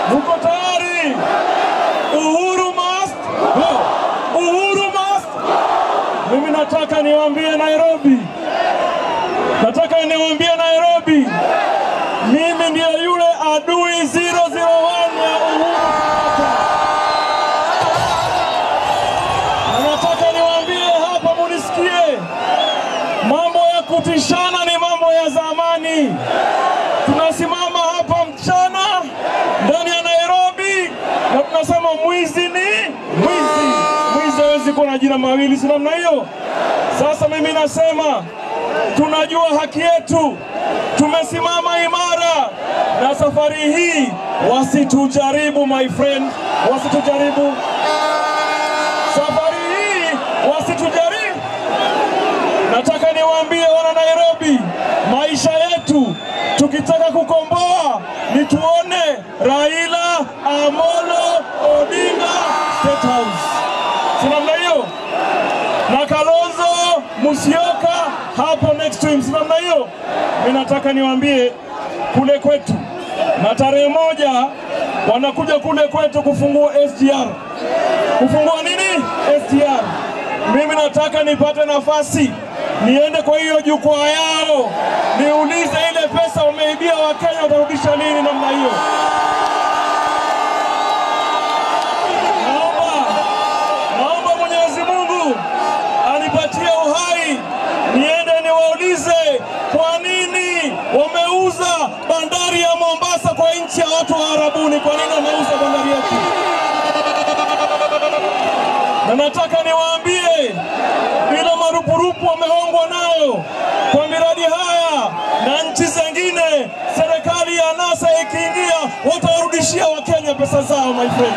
Mko tayari? Uhuru must go. Uhuru must. Mimi nataka niwaambie Nairobi, nataka niwaambie Nairobi, mimi ndiye yule adui 001 ya Uhuru Kenyatta. Na nataka niwaambie hapa, munisikie, mambo ya kutishana ni mambo ya zamani. Tunasimama hapa mchana ndani ya Nairobi na tunasema mwizi ni mwizi. Mwizi hawezi kuwa na jina mawili, si namna hiyo? Sasa mimi nasema tunajua haki yetu, tumesimama imara, na safari hii wasitujaribu, my friend, wasitujaribu safari hii, wasitujaribu. Nataka niwaambie wana Nairobi, maisha yetu tukitaka kukomboa ni tuone Raila Amolo Odinga State House, si namna hiyo, na Kalonzo Musyoka hapo next to him, si namna hiyo. Mimi nataka niwaambie kule kwetu, na tarehe moja wanakuja kule kwetu kufungua SGR. Kufungua nini? SGR. Mimi nataka nipate nafasi niende kwa hiyo jukwaa yao niulize ile pesa wameibia Wakenya watarudisha lini? Namna hiyo. Naomba, naomba Mwenyezi Mungu anipatie uhai niende niwaulize kwa nini wameuza bandari ya Mombasa kwa nchi ya watu wa Arabuni. Kwa nini wameuza bandari yetu? na nataka niwaambie ile marupurupu wamehongwa nayo kwa miradi haya na nchi zingine, serikali ya NASA ikiingia, watawarudishia Wakenya pesa zao, my friend.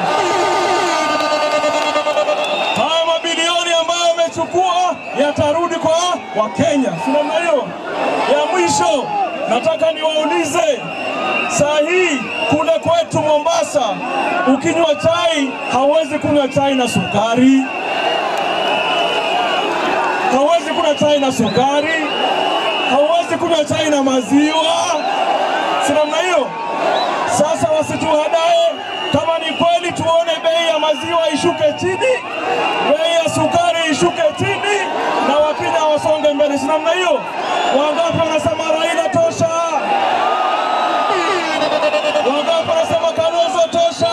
Haya mabilioni ambayo wamechukua yatarudi kwa Wakenya, si namna hiyo? Ya mwisho nataka niwaulize saa hii kule kwetu Mombasa, ukinywa chai hauwezi kunywa chai na sukari, hauwezi kunywa chai na sukari, hauwezi kunywa chai na maziwa, si namna hiyo? Sasa wasituhadae, kama ni kweli tuone bei ya maziwa ishuke chini, bei ya sukari ishuke chini, na Wakenya wasonge mbele, si namna hiyo? Wangapi wanasema Raila tosha? Wangapi wanasema Kalonzo tosha?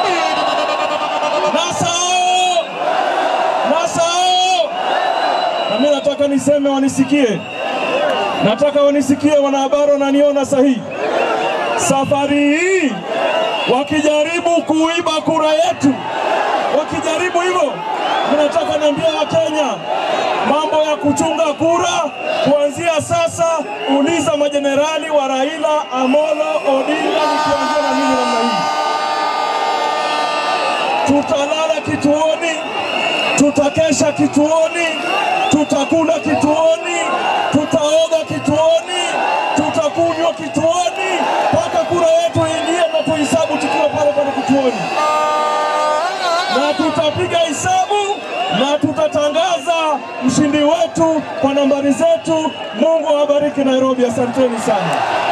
Nasao, nasao. Na mimi nataka niseme wanisikie, nataka wanisikie, wanahabari wananiona sahihi. Safari hii wakijaribu kuiba kura yetu, wakijaribu hivyo, mimi nataka niambie Wakenya mambo ya kuchunga kura kuanzia sasa. Uliza majenerali wa Raila Amolo Odinga, nikianzia na mimi namna hii, tutalala kituoni, tutakesha kituoni, tutakula kituoni, tutaoga kituoni, tutakunywa kituoni mpaka kura yetu ingie na tuhesabu tukiwa pale pale kituoni, na tutapiga hesabu na tutatangaza mshindi wetu kwa nambari zetu. Mungu awabariki Nairobi, asanteni sana.